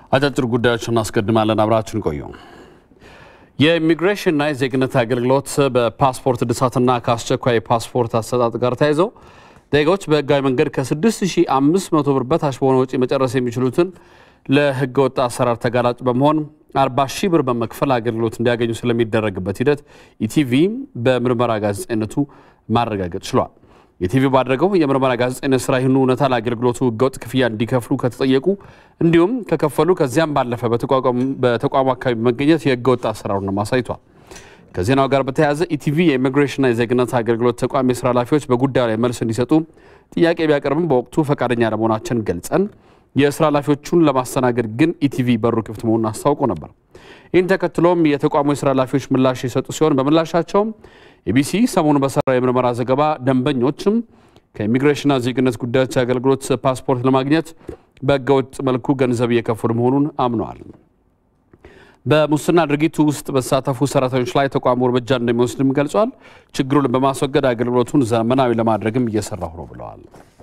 አጫጭር ጉዳዮችን እናስቀድማለን። አብራችን ቆዩ። የኢሚግሬሽንና የዜግነት አገልግሎት በፓስፖርት እድሳትና ከአስቸኳይ የፓስፖርት አሰጣጥ ጋር ተያይዘው ዜጋዎች በህጋዊ መንገድ ከ6500 ብር በታች በሆነ ወጪ መጨረስ የሚችሉትን ለህገ ወጥ አሰራር ተጋላጭ በመሆን 40 ሺህ ብር በመክፈል አገልግሎት እንዲያገኙ ስለሚደረግበት ሂደት ኢቲቪ በምርመራ ጋዜጠኝነቱ ማረጋገጥ ችሏል። የቲቪ ባደረገው የምርመራ ጋዜጠኝነት ስራ ይህኑ እውነታ ለአገልግሎቱ ህገወጥ ክፍያ እንዲከፍሉ ከተጠየቁ እንዲሁም ከከፈሉ ከዚያም ባለፈ በተቋሙ አካባቢ በመገኘት የህገወጥ አሰራሩን አሳይቷል። ከዜናው ጋር በተያያዘ ኢቲቪ የኢሚግሬሽንና የዜግነት አገልግሎት ተቋም የስራ ኃላፊዎች በጉዳዩ ላይ መልስ እንዲሰጡ ጥያቄ ቢያቀርብም በወቅቱ ፈቃደኛ ለመሆናችን ገልጸን የስራ ኃላፊዎቹን ለማስተናገድ ግን ኢቲቪ በሩ ክፍት መሆኑን አስታውቆ ነበር። ይህን ተከትሎም የተቋሙ የስራ ኃላፊዎች ምላሽ የሰጡ ሲሆን በምላሻቸውም ኢቢሲ ሰሞኑን በሰራው የምርመራ ዘገባ ደንበኞችም ከኢሚግሬሽንና ዜግነት ጉዳዮች አገልግሎት ፓስፖርት ለማግኘት በህገወጥ መልኩ ገንዘብ እየከፈሉ መሆኑን አምነዋል። በሙስና ድርጊቱ ውስጥ በተሳተፉ ሰራተኞች ላይ ተቋሙ እርምጃ እንደሚወስድም ገልጿል። ችግሩን በማስወገድ አገልግሎቱን ዘመናዊ ለማድረግም እየሰራሁ ነው ብለዋል።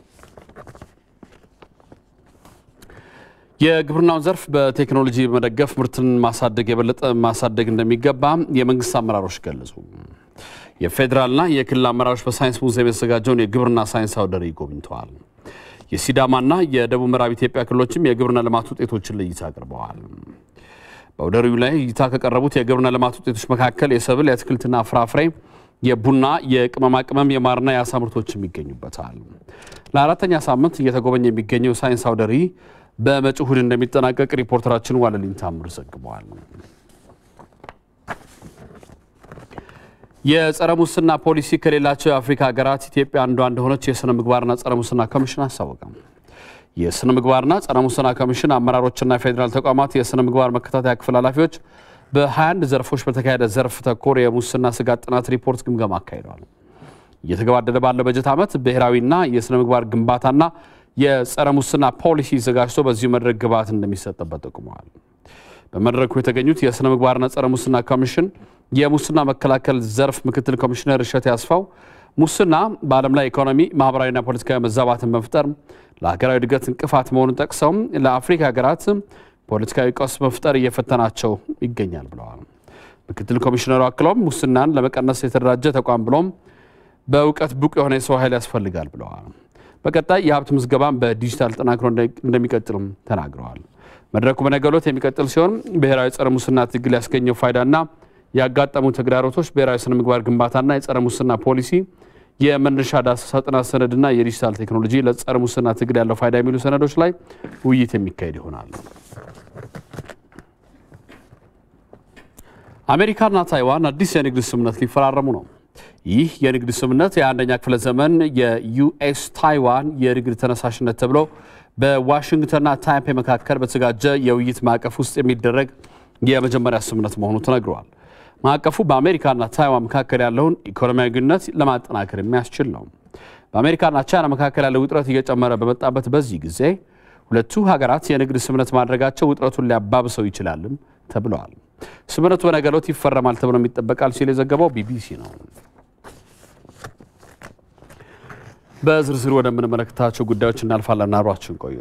የግብርናውን ዘርፍ በቴክኖሎጂ በመደገፍ ምርትን ማሳደግ የበለጠ ማሳደግ እንደሚገባ የመንግስት አመራሮች ገለጹ። የፌዴራልና የክልል አመራሮች በሳይንስ ሙዚየም የተዘጋጀውን የግብርና ሳይንስ አውደ ርዕይ ጎብኝተዋል። የሲዳማና የደቡብ ምዕራብ ኢትዮጵያ ክልሎችም የግብርና ልማት ውጤቶችን ለእይታ አቅርበዋል። በአውደ ርዕዩ ላይ እይታ ከቀረቡት የግብርና ልማት ውጤቶች መካከል የሰብል፣ የአትክልትና ፍራፍሬ፣ የቡና፣ የቅመማ ቅመም፣ የማርና የአሳ ምርቶችም ይገኙበታል። ለአራተኛ ሳምንት እየተጎበኘ የሚገኘው ሳይንስ አውደ ርዕይ በመጪው እሁድ እንደሚጠናቀቅ ሪፖርተራችን ዋለልኝ ታምር ዘግበዋል። የጸረ ሙስና ፖሊሲ ከሌላቸው የአፍሪካ ሀገራት ኢትዮጵያ አንዷ እንደሆነች የስነ ምግባርና ጸረ ሙስና ኮሚሽን አስታወቀ። የስነ ምግባርና ጸረ ሙስና ኮሚሽን አመራሮችና የፌዴራል ተቋማት የስነ ምግባር መከታተያ ክፍል ኃላፊዎች በ21 ዘርፎች በተካሄደ ዘርፍ ተኮር የሙስና ስጋት ጥናት ሪፖርት ግምገማ አካሂደዋል። እየተገባደደ ባለው በጀት ዓመት ብሔራዊና የስነ ምግባር ግንባታና የጸረ ሙስና ፖሊሲ ዘጋጅቶ በዚሁ መድረክ ግብዓት እንደሚሰጥበት ጠቁመዋል። በመድረኩ የተገኙት የስነ ምግባርና ጸረ ሙስና ኮሚሽን የሙስና መከላከል ዘርፍ ምክትል ኮሚሽነር እሸት ያስፋው ሙስና በዓለም ላይ ኢኮኖሚ፣ ማህበራዊና ፖለቲካዊ መዛባትን መፍጠር ለሀገራዊ እድገት እንቅፋት መሆኑን ጠቅሰው ለአፍሪካ ሀገራት ፖለቲካዊ ቀውስ መፍጠር እየፈተናቸው ይገኛል ብለዋል። ምክትል ኮሚሽነሩ አክለውም ሙስናን ለመቀነስ የተደራጀ ተቋም ብሎም በእውቀት ብቁ የሆነ የሰው ኃይል ያስፈልጋል ብለዋል። በቀጣይ የሀብት ምዝገባን በዲጂታል ጠናክሮ እንደሚቀጥልም ተናግረዋል። መድረኩ በነገው ዕለት የሚቀጥል ሲሆን ብሔራዊ ጸረ ሙስና ትግል ያስገኘው ፋይዳና ያጋጠሙ ተግዳሮቶች፣ ብሔራዊ ስነ ምግባር ግንባታና የጸረ ሙስና ፖሊሲ፣ የመነሻ ዳሰሳ ጥናት ሰነድና የዲጂታል ቴክኖሎጂ ለጸረ ሙስና ትግል ያለው ፋይዳ የሚሉ ሰነዶች ላይ ውይይት የሚካሄድ ይሆናል። አሜሪካና ታይዋን አዲስ የንግድ ስምምነት ሊፈራረሙ ነው። ይህ የንግድ ስምምነት የአንደኛ ክፍለ ዘመን የዩኤስ ታይዋን የንግድ ተነሳሽነት ተብሎ በዋሽንግተንና ታይፔ መካከል በተዘጋጀ የውይይት ማዕቀፍ ውስጥ የሚደረግ የመጀመሪያ ስምምነት መሆኑ ተነግረዋል። ማዕቀፉ በአሜሪካና ታይዋን መካከል ያለውን ኢኮኖሚያዊ ግንኙነት ለማጠናከር የሚያስችል ነው። በአሜሪካና ቻይና መካከል ያለው ውጥረት እየጨመረ በመጣበት በዚህ ጊዜ ሁለቱ ሀገራት የንግድ ስምምነት ማድረጋቸው ውጥረቱን ሊያባብሰው ይችላልም ተብለዋል። ስምምነቱ በነገው ዕለት ይፈረማል ተብሎ ይጠበቃል ሲል የዘገበው ቢቢሲ ነው። በዝርዝር ወደምንመለከታቸው ጉዳዮች እናልፋለን። አብራችን ቆዩ።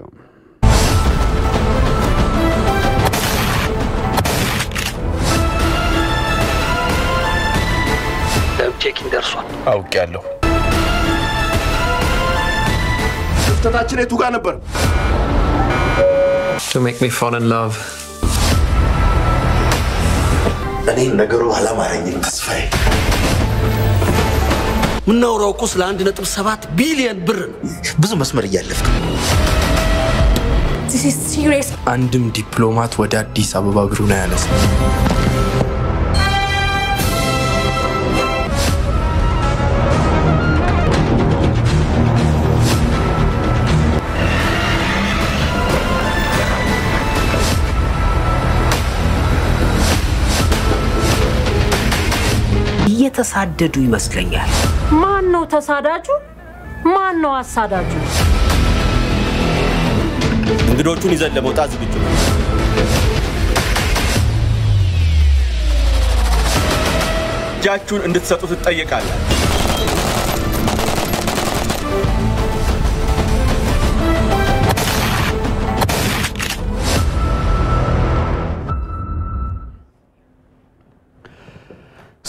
ቼኪን ደርሷል። አውቄያለሁ። ክፍተታችን የቱ ጋር ነበር? to make me fall in love. እኔ ነገሩ አላማረኝም ተስፋዬ። የምናወራው እኮ ስለ አንድ ነጥብ ሰባት ቢሊዮን ብር ነው። ብዙ መስመር እያለፍክ ነው። This is serious. አንድም ዲፕሎማት ወደ አዲስ አበባ እግሩን አያነሳ። እየተሳደዱ ይመስለኛል። ማን ነው ተሳዳጁ? ማን ነው አሳዳጁ? እንግዶቹን ይዘን ለመውጣት ዝግጁ ነው። እጃችሁን እንድትሰጡ ትጠየቃላችሁ።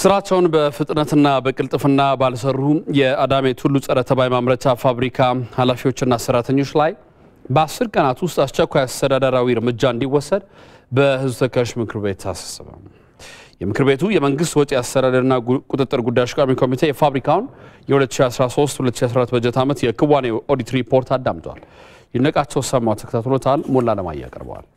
ስራቸውን በፍጥነትና በቅልጥፍና ባልሰሩ የአዳሜ ቱሉ ጸረ ተባይ ማምረቻ ፋብሪካ ኃላፊዎችና ሰራተኞች ላይ በአስር ቀናት ውስጥ አስቸኳይ አስተዳደራዊ እርምጃ እንዲወሰድ በሕዝብ ተወካዮች ምክር ቤት አሳሰበ። የምክር ቤቱ የመንግስት ወጪ አስተዳደርና ቁጥጥር ጉዳዮች ቋሚ ኮሚቴ የፋብሪካውን የ2013-2014 በጀት ዓመት የክዋኔ ኦዲት ሪፖርት አዳምጧል። ይነቃቸው ሰማው ተከታትሎታል። ሞላ ለማያ ያቀርበዋል።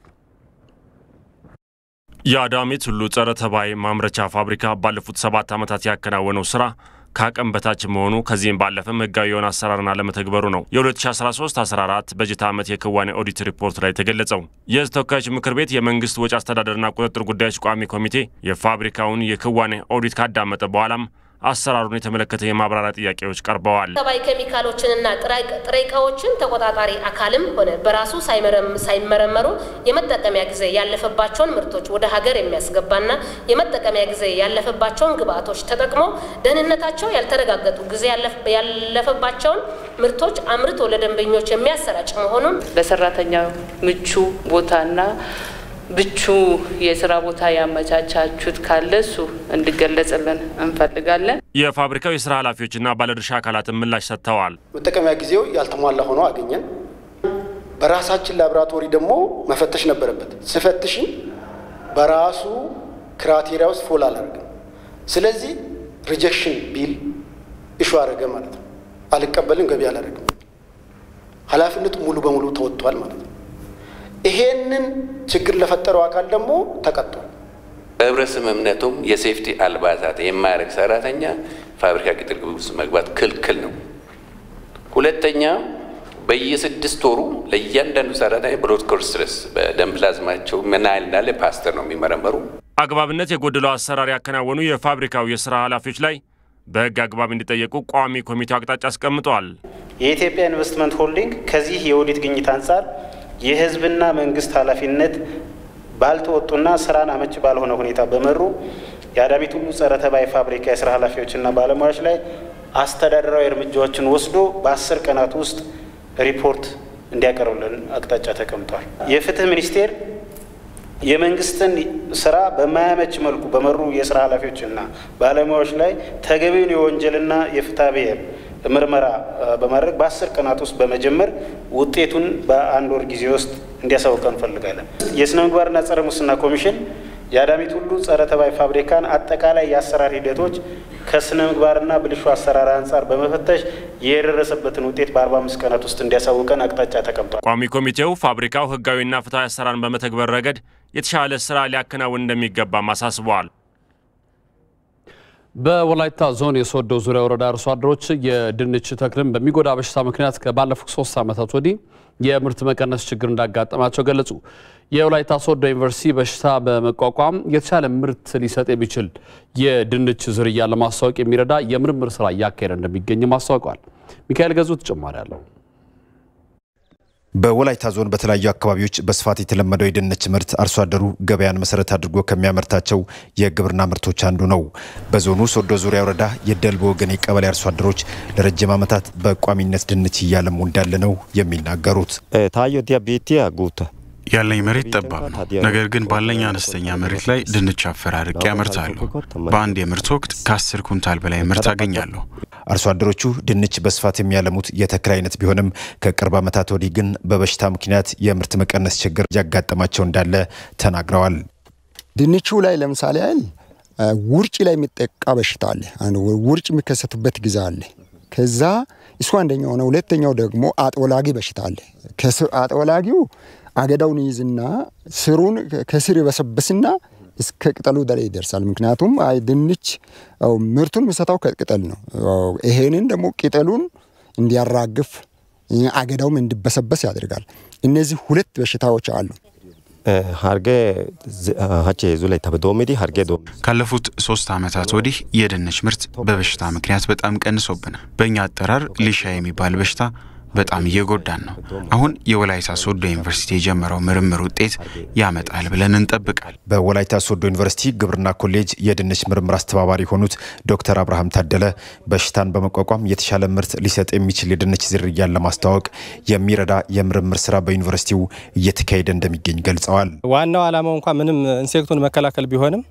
የአዳሜ ቱሉ ጸረ ተባይ ማምረቻ ፋብሪካ ባለፉት ሰባት ዓመታት ያከናወነው ስራ ከአቅም በታች መሆኑ ከዚህም ባለፈም ህጋዊ የሆነ አሰራርን አለመተግበሩ ነው የ2013-14 በጀት ዓመት የክዋኔ ኦዲት ሪፖርት ላይ ተገለጸው። የህዝብ ተወካዮች ምክር ቤት የመንግስት ወጪ አስተዳደርና ቁጥጥር ጉዳዮች ቋሚ ኮሚቴ የፋብሪካውን የክዋኔ ኦዲት ካዳመጠ በኋላም አሰራሩን የተመለከተ የማብራሪያ ጥያቄዎች ቀርበዋል። ተባይ ኬሚካሎችንና ጥሬ እቃዎችን ተቆጣጣሪ አካልም ሆነ በራሱ ሳይመረመሩ የመጠቀሚያ ጊዜ ያለፈባቸውን ምርቶች ወደ ሀገር የሚያስገባና የመጠቀሚያ ጊዜ ያለፈባቸውን ግብአቶች ተጠቅሞ ደህንነታቸው ያልተረጋገጡ ጊዜ ያለፈባቸውን ምርቶች አምርቶ ለደንበኞች የሚያሰራጭ መሆኑን ለሰራተኛው ምቹ ቦታና ብቹ የስራ ቦታ ያመቻቻችሁት ካለ እሱ እንዲገለጽልን እንፈልጋለን። የፋብሪካው የስራ ኃላፊዎችና ባለድርሻ አካላትን ምላሽ ሰጥተዋል። መጠቀሚያ ጊዜው ያልተሟላ ሆኖ አገኘን። በራሳችን ላቦራቶሪ ደግሞ መፈተሽ ነበረበት። ስፈትሽን በራሱ ክራቴሪያ ውስጥ ፎል አላደረግም። ስለዚህ ሪጀክሽን ቢል እሹ አደረገ ማለት ነው። አልቀበልም፣ ገቢ አላደረግም። ኃላፊነቱ ሙሉ በሙሉ ተወጥቷል ማለት ነው። ይሄንን ችግር ለፈጠረው አካል ደግሞ ተቀጥቷል። በህብረት ስምምነቱም የሴፍቲ አልባሳት የማያደርግ ሰራተኛ ፋብሪካ ቅጥር ግቢ ውስጥ መግባት ክልክል ነው። ሁለተኛ በየስድስት ወሩ ለእያንዳንዱ ሰራተኛ ብሎድ ኮርስትረስ በደም ፕላዝማቸው ምን ያህል እንዳለ ፓስተር ነው የሚመረመሩ። አግባብነት የጎደለው አሰራር ያከናወኑ የፋብሪካው የስራ ኃላፊዎች ላይ በህግ አግባብ እንዲጠየቁ ቋሚ ኮሚቴው አቅጣጫ አስቀምጧል። የኢትዮጵያ ኢንቨስትመንት ሆልዲንግ ከዚህ የኦዲት ግኝት አንጻር የህዝብና መንግስት ኃላፊነት ባልተወጡና ስራን አመች ባልሆነ ሁኔታ በመሩ የአዳሚ ቱሉ ጸረ ተባይ ፋብሪካ የስራ ኃላፊዎችና ባለሙያዎች ላይ አስተዳደራዊ እርምጃዎችን ወስዶ በአስር ቀናት ውስጥ ሪፖርት እንዲያቀርብልን አቅጣጫ ተቀምጧል። የፍትህ ሚኒስቴር የመንግስትን ስራ በማያመች መልኩ በመሩ የስራ ኃላፊዎችና ባለሙያዎች ላይ ተገቢውን የወንጀልና የፍትሐ ብሔር ምርመራ በማድረግ በአስር ቀናት ውስጥ በመጀመር ውጤቱን በአንድ ወር ጊዜ ውስጥ እንዲያሳውቀ እንፈልጋለን። የስነ ምግባርና ጸረ ሙስና ኮሚሽን የአዳሚ ቱሉ ጸረ ተባይ ፋብሪካን አጠቃላይ የአሰራር ሂደቶች ከስነ ምግባርና ብልሹ አሰራር አንጻር በመፈተሽ የደረሰበትን ውጤት በ45 ቀናት ውስጥ እንዲያሳውቀን አቅጣጫ ተቀምጧል። ቋሚ ኮሚቴው ፋብሪካው ህጋዊና ፍትሐዊ አሰራርን በመተግበር ረገድ የተሻለ ስራ ሊያከናውን እንደሚገባም አሳስበዋል። በወላይታ ዞን የሶዶ ዙሪያ ወረዳ አርሶ አደሮች የድንች ተክልን በሚጎዳ በሽታ ምክንያት ከባለፉት ሶስት ዓመታት ወዲህ የምርት መቀነስ ችግር እንዳጋጠማቸው ገለጹ። የወላይታ ሶዶ ዩኒቨርሲቲ በሽታ በመቋቋም የተሻለ ምርት ሊሰጥ የሚችል የድንች ዝርያ ለማስታወቅ የሚረዳ የምርምር ስራ እያካሄደ እንደሚገኝም አስታውቀዋል። ሚካኤል ገዙ ተጨማሪ አለው። በወላይታ ዞን በተለያዩ አካባቢዎች በስፋት የተለመደው የድንች ምርት አርሶ አደሩ ገበያን መሰረት አድርጎ ከሚያመርታቸው የግብርና ምርቶች አንዱ ነው። በዞኑ ሶዶ ዙሪያ ወረዳ የደልቦ ወገን ቀበሌ አርሶ አደሮች ለረጅም ዓመታት በቋሚነት ድንች እያለሙ እንዳለ ነው የሚናገሩት። ታዮ ዲያቤቲያ ጉታ ያለኝ መሬት ጠባብ ነው። ነገር ግን ባለኝ አነስተኛ መሬት ላይ ድንች አፈራርቄ ያመርታለሁ። በአንድ የምርት ወቅት ከአስር ኩንታል በላይ ምርት አገኛለሁ። አርሶ አደሮቹ ድንች በስፋት የሚያለሙት የተክል አይነት ቢሆንም ከቅርብ ዓመታት ወዲህ ግን በበሽታ ምክንያት የምርት መቀነስ ችግር እያጋጠማቸው እንዳለ ተናግረዋል። ድንቹ ላይ ለምሳሌ ያህል ውርጭ ላይ የሚጠቃ በሽታ አለ። ውርጭ የሚከሰቱበት ጊዜ አለ። ከዛ እሱ አንደኛው ነው። ሁለተኛው ደግሞ አጥወላጊ በሽታ አለ። አጥወላጊው አገዳውን ይይዝና ስሩን ከስር ይበሰብስና እስከ ቅጠሉ ላይ ይደርሳል። ምክንያቱም አይ ድንች ምርቱን የሚሰጠው ከቅጠል ነው። ይሄንን ደግሞ ቅጠሉን እንዲያራግፍ አገዳውም እንዲበሰበስ ያደርጋል። እነዚህ ሁለት በሽታዎች አሉ። ሀርጌ ሀቼ ዙ ላይ ተበዶሚዲ ሀርጌ ዶ ካለፉት ሶስት ዓመታት ወዲህ የድንች ምርት በበሽታ ምክንያት በጣም ቀንሶብናል። በእኛ አጠራር ሊሻ የሚባል በሽታ በጣም እየጎዳን ነው። አሁን የወላይታ ሶዶ ዩኒቨርሲቲ የጀመረው ምርምር ውጤት ያመጣል ብለን እንጠብቃል። በወላይታ ሶዶ ዩኒቨርሲቲ ግብርና ኮሌጅ የድንች ምርምር አስተባባሪ የሆኑት ዶክተር አብርሃም ታደለ በሽታን በመቋቋም የተሻለ ምርት ሊሰጥ የሚችል የድንች ዝርያን ለማስተዋወቅ የሚረዳ የምርምር ስራ በዩኒቨርሲቲው እየተካሄደ እንደሚገኝ ገልጸዋል። ዋናው ዓላማው እንኳ ምንም ኢንሴክቱን መከላከል ቢሆንም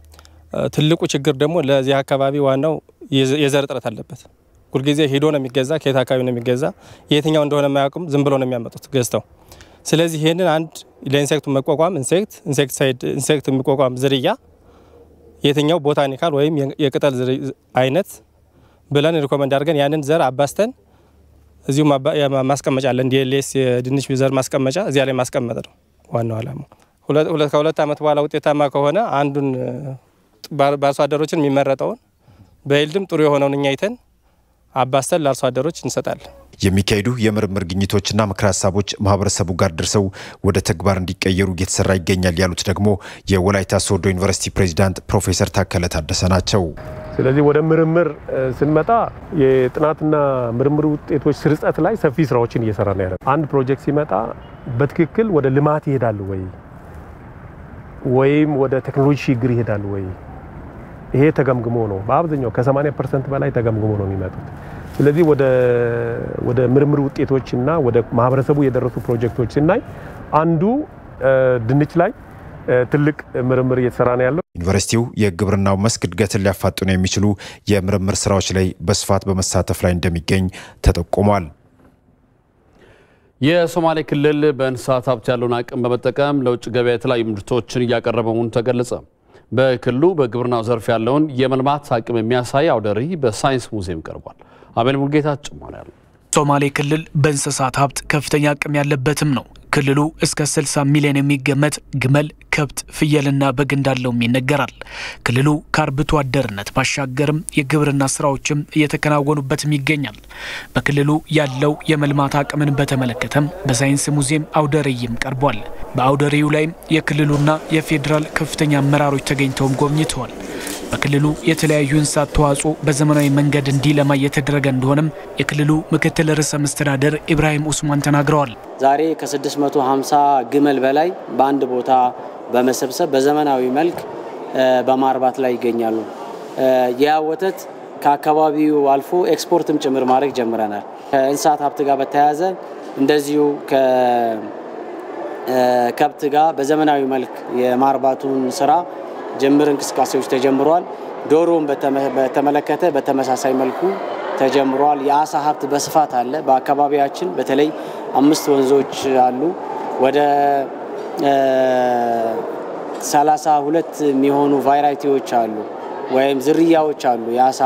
ትልቁ ችግር ደግሞ ለዚህ አካባቢ ዋናው የዘር እጥረት አለበት። ሁልጊዜ ሄዶ ነው የሚገዛ፣ ከየት አካባቢ ነው የሚገዛ፣ የትኛው እንደሆነ የማያውቁም፣ ዝም ብሎ ነው የሚያመጡት ገዝተው። ስለዚህ ይህንን አንድ ለኢንሴክቱ መቋቋም ኢንሴክት ኢንሴክቲሳይድ ኢንሴክት የሚቋቋም ዝርያ የትኛው ቦታኒካል ወይም የቅጠል አይነት ብለን ሪኮመንድ አድርገን ያንን ዘር አባስተን እዚሁ ማስቀመጫ አለ። እንዲ ሌስ የድንች ዘር ማስቀመጫ እዚያ ላይ ማስቀመጥ ነው ዋናው ዓላማው። ከሁለት ዓመት በኋላ ውጤታማ ከሆነ አንዱን በአርሶ አደሮችን የሚመረጠውን በይልድም ጥሩ የሆነውን እኛ አይተን አባስተን ለአርሶ አደሮች እንሰጣለን። የሚካሄዱ የምርምር ግኝቶችና ምክረ ሀሳቦች ማህበረሰቡ ጋር ደርሰው ወደ ተግባር እንዲቀየሩ እየተሰራ ይገኛል ያሉት ደግሞ የወላይታ ሶዶ ዩኒቨርሲቲ ፕሬዚዳንት ፕሮፌሰር ታከለ ታደሰ ናቸው። ስለዚህ ወደ ምርምር ስንመጣ የጥናትና ምርምር ውጤቶች ስርጸት ላይ ሰፊ ስራዎችን እየሰራ ነው ያለ። አንድ ፕሮጀክት ሲመጣ በትክክል ወደ ልማት ይሄዳሉ ወይ ወይም ወደ ቴክኖሎጂ ሽግግር ይሄዳሉ ወይ? ይሄ ተገምግሞ ነው በአብዛኛው ከ80 ፐርሰንት በላይ ተገምግሞ ነው የሚመጡት። ስለዚህ ወደ ምርምር ውጤቶችና ወደ ማህበረሰቡ የደረሱ ፕሮጀክቶች ስናይ አንዱ ድንች ላይ ትልቅ ምርምር እየተሰራ ነው ያለው። ዩኒቨርሲቲው የግብርናው መስክ እድገትን ሊያፋጥኑ የሚችሉ የምርምር ስራዎች ላይ በስፋት በመሳተፍ ላይ እንደሚገኝ ተጠቁሟል። የሶማሌ ክልል በእንስሳት ሀብት ያለውን አቅም በመጠቀም ለውጭ ገበያ የተለያዩ ምርቶችን እያቀረበ መሆኑ ተገለጸ። በክልሉ በግብርናው ዘርፍ ያለውን የመልማት አቅም የሚያሳይ አውደ ርዕይ በሳይንስ ሙዚየም ቀርቧል። አቤል ሙልጌታ ጭማሪ ያለው ሶማሌ ክልል በእንስሳት ሀብት ከፍተኛ አቅም ያለበትም ነው። ክልሉ እስከ 60 ሚሊዮን የሚገመት ግመል፣ ከብት፣ ፍየልና በግ እንዳለውም ይነገራል። ክልሉ ከአርብቶ አደርነት ባሻገርም የግብርና ስራዎችም እየተከናወኑበትም ይገኛል። በክልሉ ያለው የመልማት አቅምን በተመለከተም በሳይንስ ሙዚየም አውደ ርዕይም ቀርቧል። በአውደ ርዕዩ ላይም የክልሉና የፌዴራል ከፍተኛ አመራሮች ተገኝተውም ጎብኝተዋል። በክልሉ የተለያዩ እንስሳት ተዋጽኦ በዘመናዊ መንገድ እንዲለማ እየተደረገ እንደሆነም የክልሉ ምክትል ርዕሰ መስተዳደር ኢብራሂም ኡስማን ተናግረዋል። ዛሬ ከ650 ግመል በላይ በአንድ ቦታ በመሰብሰብ በዘመናዊ መልክ በማርባት ላይ ይገኛሉ። ያ ወተት ከአካባቢው አልፎ ኤክስፖርትም ጭምር ማድረግ ጀምረናል። ከእንስሳት ሀብት ጋር በተያያዘ እንደዚሁ ከከብት ጋር በዘመናዊ መልክ የማርባቱን ስራ ጅምር እንቅስቃሴዎች ተጀምረዋል። ዶሮን በተመለከተ በተመሳሳይ መልኩ ተጀምረዋል። የአሳ ሀብት በስፋት አለ። በአካባቢያችን በተለይ አምስት ወንዞች አሉ። ወደ ሰላሳ ሁለት የሚሆኑ ቫይራይቲዎች አሉ ወይም ዝርያዎች አሉ፣ የአሳ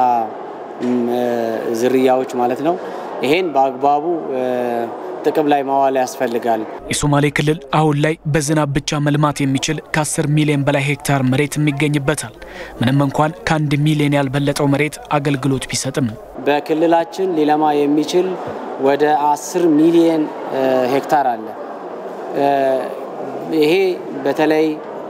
ዝርያዎች ማለት ነው። ይሄን በአግባቡ ጥቅም ላይ ማዋል ያስፈልጋል። የሶማሌ ክልል አሁን ላይ በዝናብ ብቻ መልማት የሚችል ከ10 ሚሊዮን በላይ ሄክታር መሬት ይገኝበታል። ምንም እንኳን ከአንድ ሚሊዮን ያልበለጠው መሬት አገልግሎት ቢሰጥም በክልላችን ሊለማ የሚችል ወደ 10 ሚሊዮን ሄክታር አለ። ይሄ በተለይ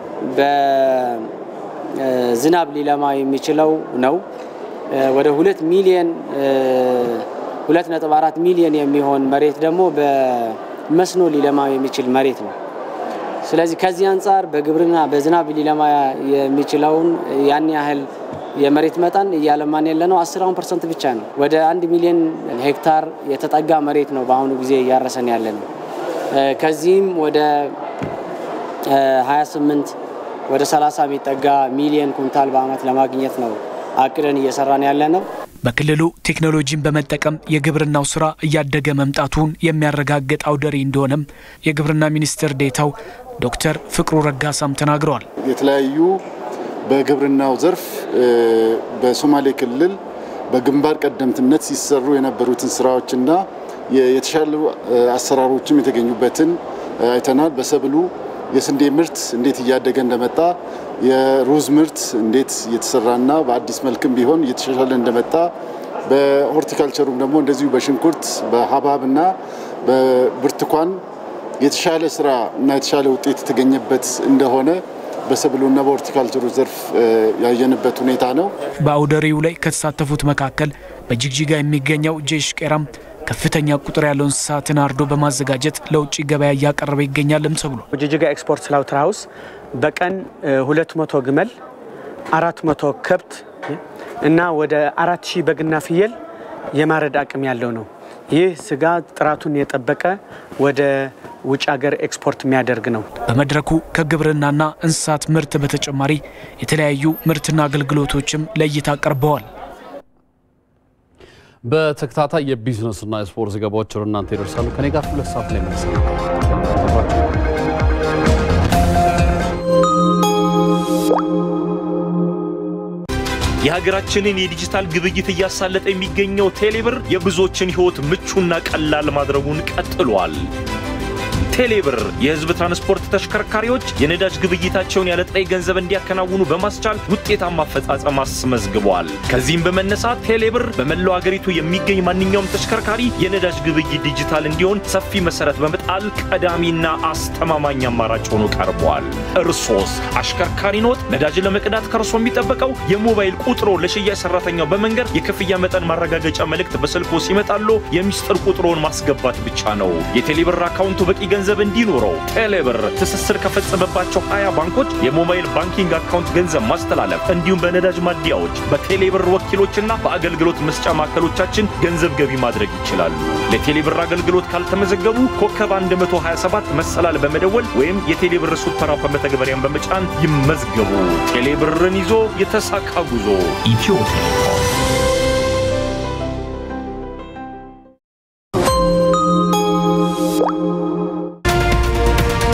በዝናብ ሊለማ የሚችለው ነው። ወደ ሁለት ሚሊዮን ሁለት ነጥብ አራት ሚሊዮን የሚሆን መሬት ደግሞ በመስኖ ሊለማ የሚችል መሬት ነው። ስለዚህ ከዚህ አንጻር በግብርና በዝናብ ሊለማ የሚችለውን ያን ያህል የመሬት መጠን እያለማን ያለ ነው አስራውን ፐርሰንት ብቻ ነው። ወደ አንድ ሚሊዮን ሄክታር የተጠጋ መሬት ነው በአሁኑ ጊዜ እያረሰን ያለ ነው። ከዚህም ወደ 28 ወደ 30 የሚጠጋ ሚሊዮን ኩንታል በአመት ለማግኘት ነው አቅደን እየሰራን ያለ ነው። በክልሉ ቴክኖሎጂን በመጠቀም የግብርናው ስራ እያደገ መምጣቱን የሚያረጋግጥ አውደ ርዕይ እንደሆነም የግብርና ሚኒስትር ዴታው ዶክተር ፍቅሩ ረጋሳም ተናግረዋል። የተለያዩ በግብርናው ዘርፍ በሶማሌ ክልል በግንባር ቀደምትነት ሲሰሩ የነበሩትን ስራዎችና የተሻሉ አሰራሮችም የተገኙበትን አይተናል። በሰብሉ የስንዴ ምርት እንዴት እያደገ እንደመጣ የሩዝ ምርት እንዴት እየተሰራና በአዲስ መልክም ቢሆን እየተሻሻለ እንደመጣ በሆርቲካልቸሩም ደግሞ እንደዚሁ በሽንኩርት በሀብሀብና በብርቱካን የተሻለ ስራ እና የተሻለ ውጤት የተገኘበት እንደሆነ በሰብሉና በሆርቲካልቸሩ ዘርፍ ያየንበት ሁኔታ ነው። በአውደ ርዕዩ ላይ ከተሳተፉት መካከል በጅግጅጋ የሚገኘው ጄሽ ቄራም ከፍተኛ ቁጥር ያለው እንስሳትን አርዶ በማዘጋጀት ለውጭ ገበያ እያቀረበ ይገኛልም ተብሎ ጅጅጋ ኤክስፖርት ስላውተር ሀውስ በቀን ሁለት መቶ ግመል አራት መቶ ከብት እና ወደ አራት ሺህ በግና ፍየል የማረድ አቅም ያለው ነው። ይህ ስጋ ጥራቱን የጠበቀ ወደ ውጭ ሀገር ኤክስፖርት የሚያደርግ ነው። በመድረኩ ከግብርናና እንስሳት ምርት በተጨማሪ የተለያዩ ምርትና አገልግሎቶችም ለእይታ ቀርበዋል። በተከታታይ የቢዝነስና የስፖርት ዘገባዎች ወደ እናንተ ይደርሳሉ። ከኔ ጋር ሁለት ሰዓት ላይ መልስ የሀገራችንን የዲጂታል ግብይት እያሳለጠ የሚገኘው ቴሌብር የብዙዎችን ሕይወት ምቹና ቀላል ማድረጉን ቀጥሏል። ቴሌብር የህዝብ ትራንስፖርት ተሽከርካሪዎች የነዳጅ ግብይታቸውን ያለ ጥሬ ገንዘብ እንዲያከናውኑ በማስቻል ውጤታማ አፈጻጸም አስመዝግቧል። ከዚህም በመነሳት ቴሌብር በመላው አገሪቱ የሚገኝ ማንኛውም ተሽከርካሪ የነዳጅ ግብይት ዲጂታል እንዲሆን ሰፊ መሰረት በመጣል ቀዳሚና አስተማማኝ አማራጭ ሆኖ ቀርቧል። እርሶስ አሽከርካሪ ኖት? ነዳጅ ለመቅዳት ከእርሶ የሚጠበቀው የሞባይል ቁጥሮ ለሽያጭ ሰራተኛው በመንገር የክፍያ መጠን ማረጋገጫ መልእክት በስልኮ ሲመጣሎ የሚስጥር ቁጥሮን ማስገባት ብቻ ነው። የቴሌብር አካውንቱ በቂ ገንዘብ እንዲኖረው ቴሌብር ትስስር ከፈጸመባቸው 20 ባንኮች የሞባይል ባንኪንግ አካውንት ገንዘብ ማስተላለፍ እንዲሁም በነዳጅ ማደያዎች በቴሌብር ወኪሎችና በአገልግሎት መስጫ ማዕከሎቻችን ገንዘብ ገቢ ማድረግ ይችላሉ። ለቴሌብር አገልግሎት ካልተመዘገቡ ኮከብ 127 መሰላል በመደወል ወይም የቴሌብር ሱፐር አፕ መተግበሪያን በመጫን ይመዝገቡ። ቴሌብርን ይዞ የተሳካ ጉዞ ኢትዮ ቴሌኮም